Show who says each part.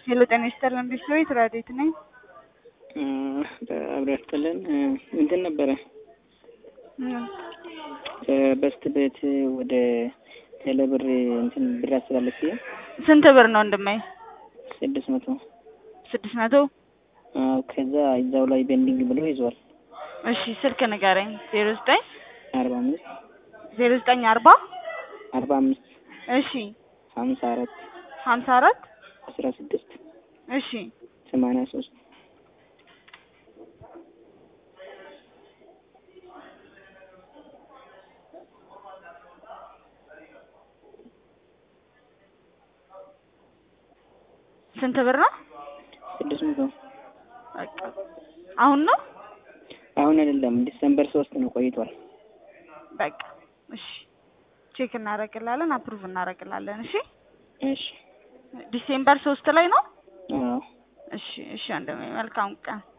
Speaker 1: ሄሎ ጤና ይስጥልን ቢስት ራዲት ነኝ።
Speaker 2: አብሮ ያስጥልን እንትን ነበረ በስት ቤት ወደ ቴሌብር እንትን ብር አስተላለፍ
Speaker 1: ስንት ብር ነው ወንድሜ?
Speaker 2: ስድስት መቶ
Speaker 1: ስድስት መቶ
Speaker 2: አዎ ከዛ እዛው ላይ ቤንዲንግ ብሎ ይዟል።
Speaker 1: እሺ ስልክ ንገረኝ። ዜሮ ዘጠኝ
Speaker 2: አርባ አምስት
Speaker 1: ዜሮ ዘጠኝ አርባ
Speaker 2: አርባ አምስት
Speaker 1: እሺ
Speaker 2: ሀምሳ አራት
Speaker 1: ሀምሳ አራት
Speaker 2: አስራ ስድስት
Speaker 1: እሺ
Speaker 2: ሰማንያ ሶስት
Speaker 1: ስንት ብር ነው?
Speaker 2: ስድስት መቶ
Speaker 1: በቃ አሁን ነው
Speaker 2: አሁን አይደለም ዲሰምበር ሶስት ነው ቆይቷል።
Speaker 1: በቃ እሺ ቼክ እናደርግላለን፣ አፕሩቭ እናደርግላለን። እሺ
Speaker 2: እሺ
Speaker 1: ዲሴምበር ሶስት ላይ ነው።
Speaker 2: አዎ
Speaker 1: እሺ እሺ ወንድሜ መልካም ቀን